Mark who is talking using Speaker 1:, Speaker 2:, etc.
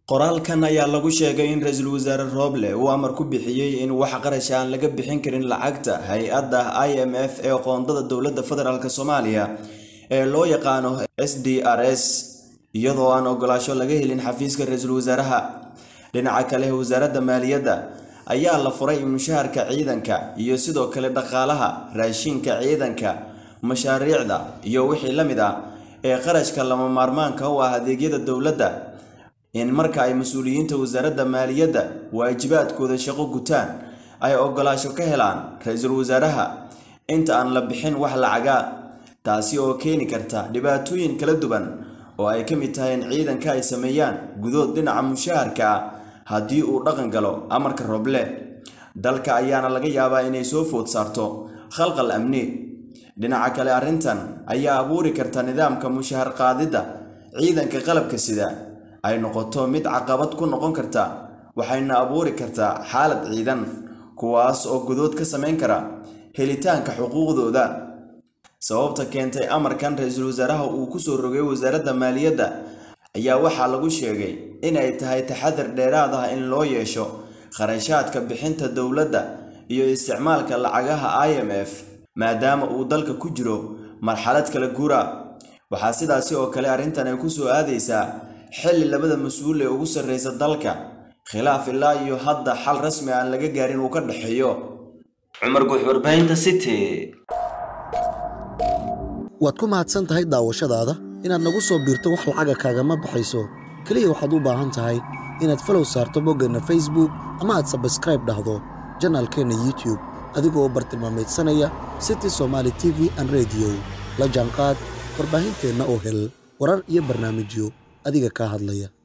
Speaker 1: qoraalkan ayaa lagu sheegay in ra-iisul wasaare rooble uu amar ku bixiyey in wax qarash aan laga bixin karin lacagta hay-adda i m f ee qoondada dowladda federaalk soomaaliya ee loo yaqaano s d r s iyadoo aan ogolaasho laga helin xafiiska ra-iisul wasaaraha dhinaca kale wasaaradda maaliyadda ayaa la furay mushaharka ciidanka iyo sidoo kale dhaqaalaha raashinka ciidanka mashaariicda iyo wixii la mid ah ee qarashka lama maarmaanka u ah adeegyada dowladda in marka ay mas-uuliyiinta wasaaradda maaliyadda waajibaadkooda shaqo gutaan ay ogolaasho ka helaan ra-iisul wasaaraha inta aan la bixin wax lacaga taasi oo keeni karta dhibaatooyin kala duwan oo ay ka mid tahay in ciidanka ay sameeyaan gudood dhinaca mushaharka ah haddii uu dhaqan galo amarka roble dalka ayaana laga yaabaa inay soo food saarto khalqal amni dhinaca kale arrintan ayaa abuuri karta nidaamka mushahar qaadidda ciidanka qalabka sida ay noqoto mid caqabad ku noqon karta waxayna abuuri kartaa xaalad ciidan kuwaas oo gudood ka samayn kara helitaanka xuquuqdooda sababta keentay amarkan ra-iisul wasaaraha uu ku soo rogay wasaaradda maaliyadda ayaa waxaa lagu sheegay inay tahay taxadar dheeraad ah in loo yeesho kharashaadka bixinta dowladda iyo isticmaalka lacagaha i m f maadaama uu dalka ku jiro marxalad kala guura waxaa sidaasi oo kale arrintan ay ku soo aadaysaa xilli labada mas-uul ee ugu sarreysa dalka khilaaf ilaa iyo hadda xal rasmi aan laga gaarin uu ka dhexeeyo cumar guux warbaahinta city
Speaker 2: waad ku mahadsan tahay daawashadaada inaad nagu soo biirto wax lacaga kaagama baxayso keliya waxaad u baahan tahay inaad falow saarto boggeenna facebook ama aad sabskraib dhahdo janaalkeenna youtube adigoo u bartilmaamaydsanaya city somaali t v an rediyo la jaanqaad warbaahinteenna oo hel warar iyo barnaamijyo adiga kaa hadlaya